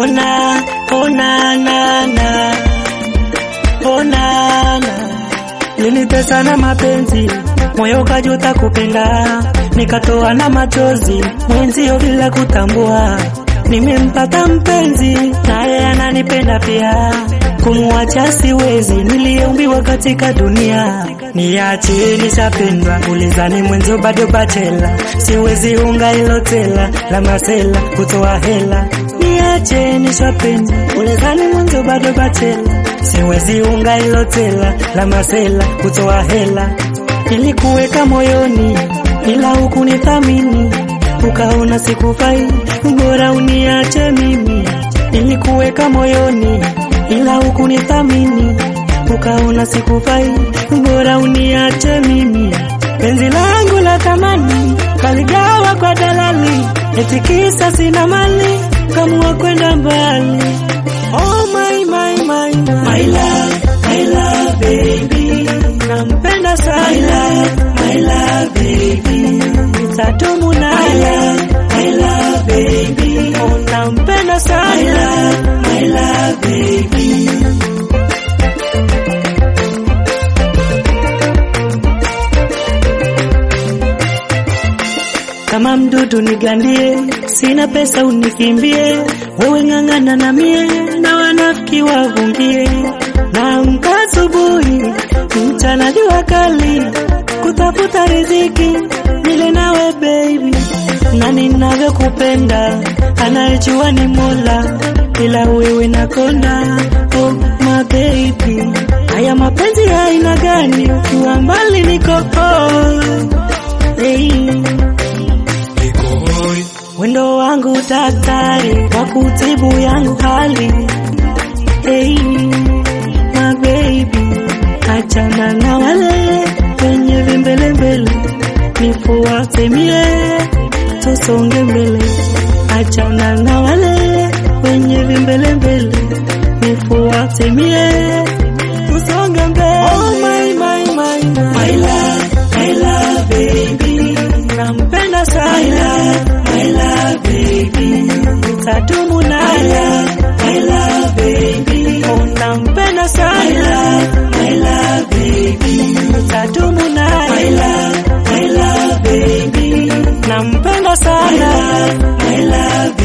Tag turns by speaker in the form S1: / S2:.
S1: Ona, ona, na, na. Ona, na. Linitesa na mapenzi, moyo kajuta kupenda, nikatoa na machozi, mwenzio bila kutambua. Nimempata mpenzi, naye ananipenda pia, kumuacha siwezi, niliyeumbiwa katika dunia. Niache nishapendwa, ulizani mwenzo bado bachela, siwezi unga ilo tela la masela kutoa hela. Niache nishapendwa, ulizani mwenzo bado bachela, siwezi unga ilo tela la masela kutoa hela. Nilikuweka moyoni, ila hukunithamini, ukaona sikufai, bora uniache mimi. Nilikuweka moyoni, ila hukunithamini, ukaona sikufai, bora uniache mimi. Penzi langu la thamani kaligawa kwa dalali, eti kisa sina mali, kamua kwenda mbali. Oh my my my my, my love, my love baby, nampenda sana. My love, my love baby, nitatumu naye. My love, my love baby, oh nampenda sana. My love, my love baby. kama mdudu nigandie, sina pesa unikimbie, wewe ng'ang'ana na mie, na wanafiki wavungie. Naamka asubuhi, mchana jua kali, kutafuta riziki, nile nawe baby, na ninavyokupenda, anayejua ni Mola, ila wewe nakonda, oh my baby. Haya mapenzi ya aina gani, ukiwa mbali niko oh, hey. Wendo wangu daktari wa kutibu yangu hali hey, my baby, achana na wale wenye vimbelembele, nifuate mie, tusonge mbele. Achana na wale wenye vimbelembele, nifuate mie, tusonge mbele. Oh my my my my, my love, my love baby, nampenda sana. My love, my love baby, nitadumu naye. My love baby, oh nampenda sana. My love, my love baby, nitadumu naye. My love, my love baby, nampenda sana. My love, my love